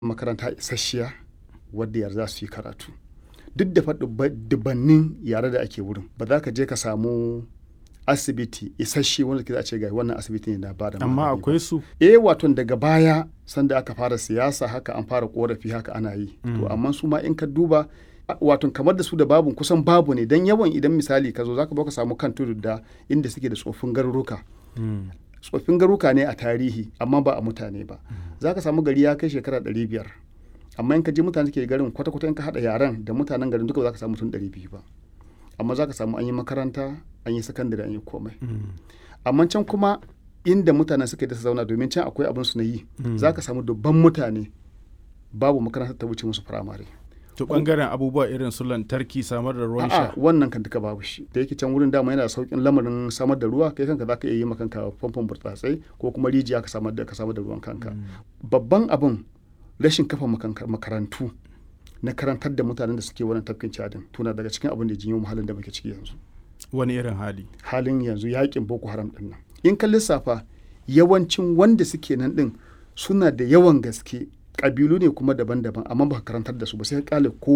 makaranta isasshiya wadda yara za su yi karatu duk da faɗi dubannin yare da ake wurin ba za ka je ka samu asibiti isasshe wanda ke za a ce ga wannan asibiti ne na ba da amma akwai su eh wato daga baya sanda aka fara siyasa haka an fara korafi haka ana yi to amma su ma in ka duba wato kamar da su da babu kusan babu ne dan yawan idan misali ka zo zaka ka samu kan tudu da inda suke da tsofin garuruka tsoffin garuka ne a tarihi amma ba a mutane ba za ka samu gari ya kai shekara ɗari biyar amma in ka je mutane ke garin kwata-kwata in ka haɗa yaren da mutanen garin duka ba za ka samu mutum ɗari biyu ba amma za ka samu an yi makaranta an yi sakandare an yi komai amma can kuma inda mutanen suka da su zauna domin can akwai abin su na yi za ka samu dubban mutane babu makaranta ta wuce musu firamare to bangaren abubuwa irin su lantarki samar da ruwan sha wannan kan duka babu shi da yake can wurin dama yana saukin lamarin samar da ruwa kai kanka zaka iya yi makanka famfon burtsatsai ko kuma rijiya ka samar da ka samar da ruwan kanka babban abin rashin kafa makarantu na karantar da mutanen da suke wannan tafkin cadin tuna daga cikin abin da jinyo halin da muke ciki yanzu wani irin hali halin yanzu yakin boko haram din nan in ka lissafa yawancin wanda suke nan din suna da yawan gaske kabilu ne kuma daban-daban amma ba karantar da su ba sai ka kale ko